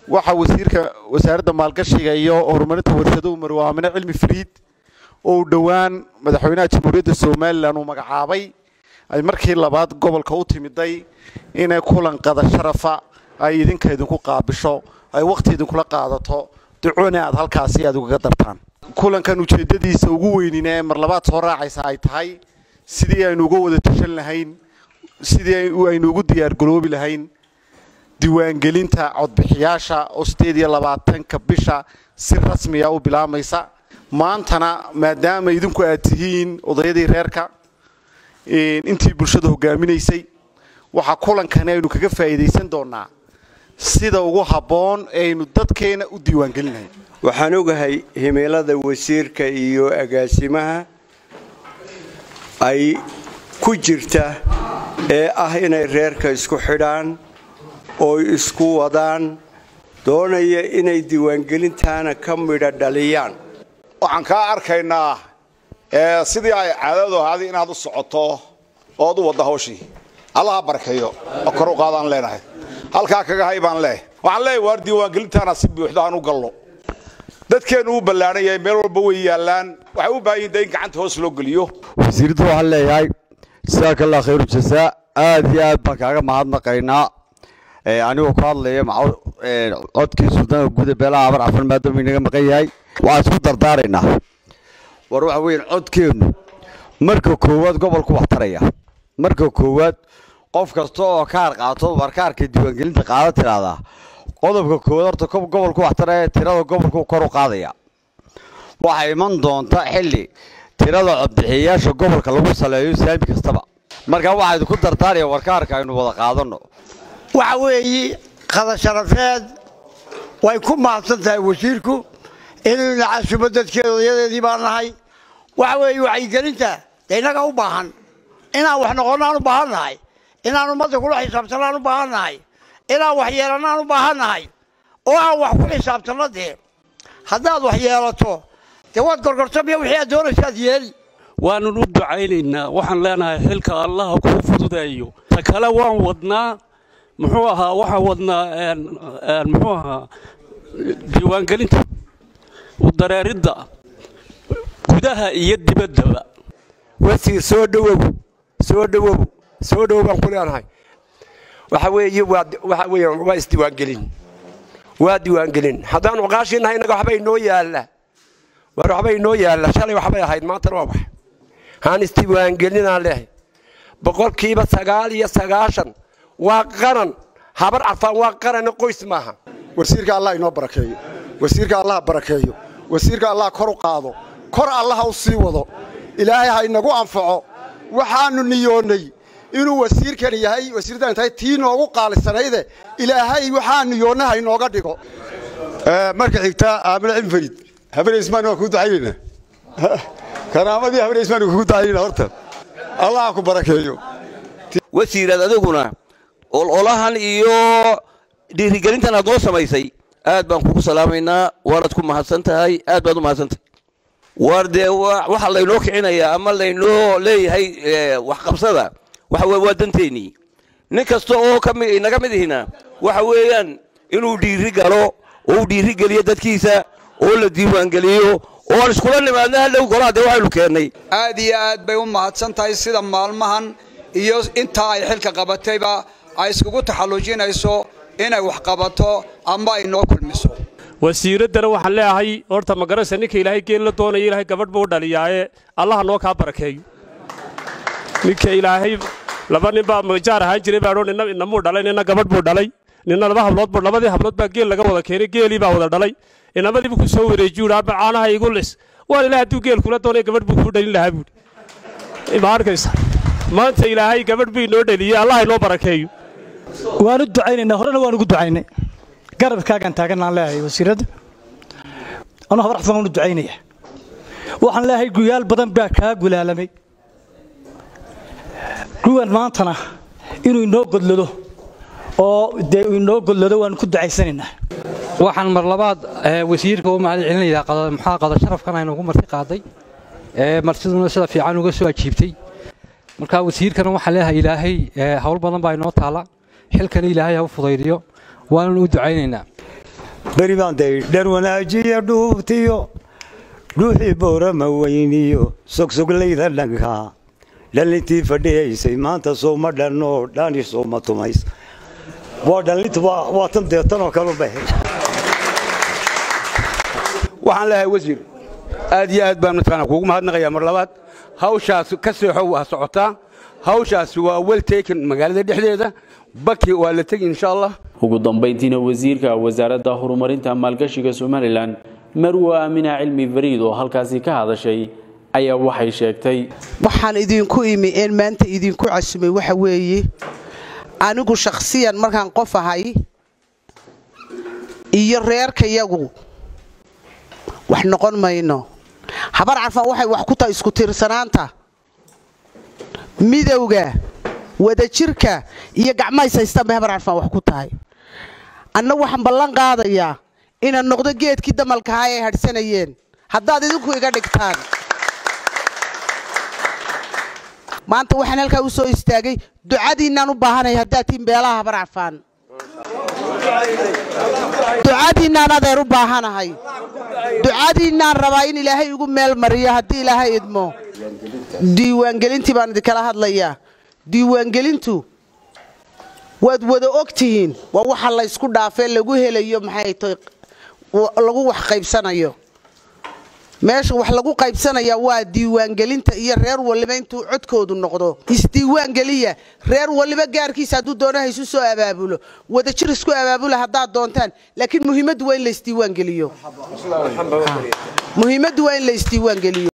waxaa wasiirka wasaaradda maalgashiga iyo horumarinta warshaduhu marwaamine cilmi fariid oo uu dhowaan madaxweynaha jamhuuriyadda somalilan uu magacaabay ay markii labaad gobolka u timiday inay kulan qada sharafa ay idinka idinku qaabisho ay wakhti idinkula qaadato ducona aad halkaasi aad ugaga dartaan kulankan ujeeddadiisa ugu weynina ee mar labaad soo raacaysa ay tahay sidii aynu uga wada tashan lahayn sidii aynu ugu diyaargaroobi lahayn diiwaangelinta codbixiyaasha oo sideed iyo labaatanka bisha si rasmiya u bilaamaysa maantana maadaama idinku aad tihiin odayadii reerka intii bulshada hogaaminaysay waxaa kulankani aynu kaga faa'iidaysan doonaa sida ugu habboon ee aynu dadkeena u diiwaangelinahay waxaan ogahay himilada wasiirka iyo agaasimaha ay ku jirta ee ah inay reerka isku xidhaan oo isku wadaan doonaya inay diiwaangelintaana ka midha dhaliyaan waxaan kaa arkaynaa sidii ay caadadu ahaaday inaad u socoto ood u wadda hawshii allaha barkeeyo oo kor u qaadaan leenahay halkaa kaga hay baan leehay waxaan leeyahay waar diiwaangelintaana si buuxda aan u gallo dadkeennu u ballaadhan yahay meel walba way yaallaan waxay u baahan yihin de in gacanta hoos loo geliyo wasiiradu waxaan leeyahay jasaaka allah khayru jasaa aad iyo aad baan kaaga mahadnaqaynaa anigoo ku hadlaya codkii suldaanka guuda beelaha abar cafan maadaama inaga maqan yahay waxaan isku dardaaraynaa war waxa weeyaan codkeennu marka koowaad gobolku wax taraya marka koowaad qof kasta oo kaar qaato warkaarka diiwaangelinta qaada tidhaahdaa qodobka koowaad horta gobolku wax taraya tirada gobolku kor u qaadaya waxaa iman doonta xilli tirada codbixiyayaasha gobolka lagu saleeyo saami kastaba marka waxaa idinku dardaaraya warkaarka aynu wada qaadanno waxa weeye qadasharafeed way ku mahadsan tahay wasiirku inuu nacasumo dadkeeda odayadeedii baan nahay waxa weeye wacyigelinta dee innaga u baahan inaan wax noqonnaan u baahan nahay inaan ummadda kula xisaabtannaan u baahan nahay inaan wax yeelannaan u baahan nahay oo aan wax ku xisaabtanno dee haddaad wax yeelato dee waad gorgortamiya wixii aad doonaysaad yeeli waannu u ducaynaynaa waxaan leenahay xilka allaha kuu fududeeyo ta kale waan wadnaa muxuu ahaa waxaan wadnaa muxuu ahaa diiwaangelinta udareeridda gudaha iyo dibaddaba wasiir soo dhowow soo dhowow soo dhowow baan ku leenahay waxa weeye waxa weeyaan waa isdiiwaangelin waa diiwaangelin haddaan cuqaashiinahay innaga waxba inoo yaalla war waxba inoo yaalla shalay waxbay ahayd maantana waa wax haan isdiiwaangelinaan leehay boqolkiiba sagaal iyo sagaashan waa qaran habar cafaan waa qarana qoys maaha wasiirka allah inoo barakeeyo wasiirka allah barakeeyo wasiirka allah kor u qaado kor allaha u sii wado ilaahay ha inagu anfaco waxaannu niyoonnay inuu wasiirkan yahay wasiirdan tahay tii noogu qaalisanayde ilaahay waxaa niyoonna ha inooga dhigo marka xigta aamina cilmi fariid habareysmaan waan kuu ducaynaynaa karaamadii habareysmaan kugu ducaynayna horta allah ha ku barakeeyo wasiiraad adiguna ololahan iyo dhiirigelintan aad noo samaysay aad baan kugu salaamaynaa waanaad ku mahadsan tahay aad baad u mahadsantahay waar dee waxa laynoo kicinayaa ama laynoo leeyahay waxqabsada waxa weye waa danteennii nin kasta oo inaga mid ihina waxa weeyaan inuu dhiiri galo oo uu dhiiri geliyo dadkiisa oo la diiwaangeliyo oo aan iskula nimaadna hadhow golaha dee waxaynu keennay aad iyo aad bay u mahadsan tahay sida maalmahan iyo intaa ay xilka qabatayba ay iskugu taxallujinayso inay wax qabato ama ay noo kulmiso wasiiraddana waxaan leeyahay horta magaraysa ninka ilaahay geel la doonaya ilaahay gabadh buu dhaliyaaye allaha noo kaa barakeeyo ninka ilaahay laba nin baa majaar ahaan jiray baa nina inamuu dhalay nina gabadh buu dhalay nina laba hablood buu labadii hablood baa geel laga wada keenay geelii baa wada dhalay inamadiibu ku soo wareejiyu aaba caanaha igu lis waan ilaah hadduu geel kula doonay gabadh buu kuu dhalin lahaa buuri ma arkaysa maanta ilaahay gabadh buu inoo dhaliyey allah inoo barakeeyo waanu ducaynaynaa horena waan ugu ducaynay garabkaagaan taaganaan leeyahay wasiiradda anuu habar xafan waanu ducaynaya waxaan leeyahay guyaal badan baa kaa gulaalamay guwan maantana inuu inoo godlado oo dee uu inoo godlado waanu ku ducaysanaynaa waxaan mar labaad wasiirka u mahad celinayaa maxaa qada sharafkan aynu ugu marti qaaday martiduna sida fiican uga soo ajiibtay marka wasiirkana waxaan leeyahay ilaahay hawl badan baa inoo taala xilkana ilaahay ha u fudaydiyo waananu u ducaynaynaa beri baan day dhar wanaajiya dhuubtiyo dhuuxii boorama weyniyo sogsoglayda dhanka dhallintii fadhiyaysay maanta sooma dhanoo dhani sooma tumays waa dhallintu waa tan deetanoo kalu baxay waxaan leeyahay wasiir aad iyo aad baan mataqaanaa kuugu mahadnaqayaa mar labaad hawshaas ka seexo waa socotaa hawshaas waa wel taken magaalada dhexdeeda baki waa la tegi insha allah ugu dambayntiina wasiirka wasaaradda horumarinta maalgashiga somalilan marwe aamina cilmi fariid oo halkaasi ka hadashay ayaa waxay sheegtay waxaan idinku imi een maanta idinku casumay waxa weeye anigu shakhsiyan markaan qof ahay iyo reerkayagu wax noqon mayno habar carfan waxay wax ku tahay isku tiirsanaanta midowga wadajirka iyo gacmahays haystaan bay habar carfan wax ku tahay anna waxaan ballan qaadayaa inaan noqdo geedkii damalkahaa ay hadhsanayeen haddaad idinku iga dhigtaan maanta waxaan halkaa u soo istaagay ducadiinnaan u baahanaya haddaad tihiin beelaha habar carfaan ducadiinnaan adeer u baahanahay ducadiinnaan rabaa in ilaahay igu meel mariyo haddii ilaahay idmo diiwaangelintii baan idinkala hadlayaa diiwaangelintu waad wada og tihiin waa waxa laysku dhaafee lagu helayo maxay tahay lagu wax qaybsanayo meesha wax lagu qaybsanaya waa diiwaangelinta iyo reer waliba intuu codkoodu noqdo isdiiwaangeliya reer waliba gaarkiisa hadduu doonaha isu soo abaabulo wadajir isku abaabula haddaad doontaan laakiin muhiimaddu waa in la isdiiwaangeliyo muhiimaddu waa in la isdiiwaangeliyo